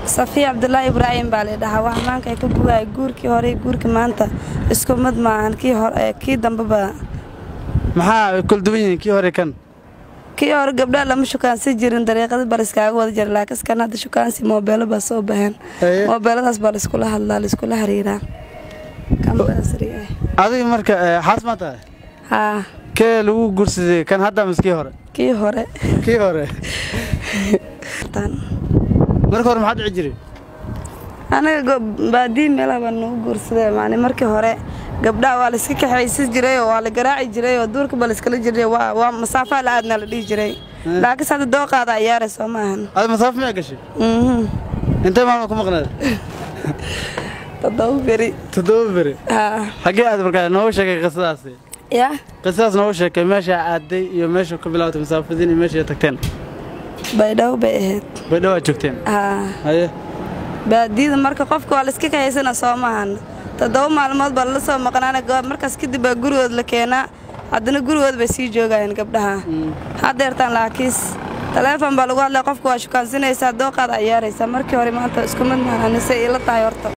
safiya cabdulaahi ibraahim baa laydhahaa wax maanka ay ka bugaaya guurkii hore iyo guurkii maanta isku mid maahan kii hore kii dambeba maxaa kala duwan yihiin kii hore kan kii hore gabdhaha lama shukaansi jirin dariiqada baa layskaaga wada jira laakiin kan hadda shukaansi moobeelo baa soo baxeen Haye. moobeeladaas baa laiskula hadlaa laiskula xiriiraa kan baasri ah adiga marka eh, xaas ma tahay haa kee lagu guursaday kan hadda mise kii hore kii hore kii hore tan marka hore maxaad dhici jiray anaga go- baadiyi meelaha baa nagu guursadee maani markii hore gabdhaha waa layska kaxaysi jiray oo waa la garaaci jiray oo duurka baa layskala jiray waa waa masaafaa la aadna la dhihi jiray laakiinse hadda dooqaada ciyaaray soo maahan adi masaafo miyaa gashay Mhm. intee maalma ku maqnayd toddoba beri toddoba beri haa xaggee aad markaa noogu sheegay qisadaasi yaa qisadaas noogu sheekay meesha aaday iyo meesha ka bilaawtay masaafadiin iyo meesha tagteen baydhabo bay ahayd bay dhawaa joogteen haa haye baadiyada marka qofka waa layska kaxaysana soo maahan toddoba maalmood baa lala soo maqnaana go- markaas kadib baa gurigood la keenaa haddana gurigood bay sii joogayeen gabdhaha haddeertaan laakiis taleefon baa lagu hadlaya qofka waa shukaansinaysaa dooqaada ciyaaraysaa markii hore maanta isku mid maahan anise ila tahay horta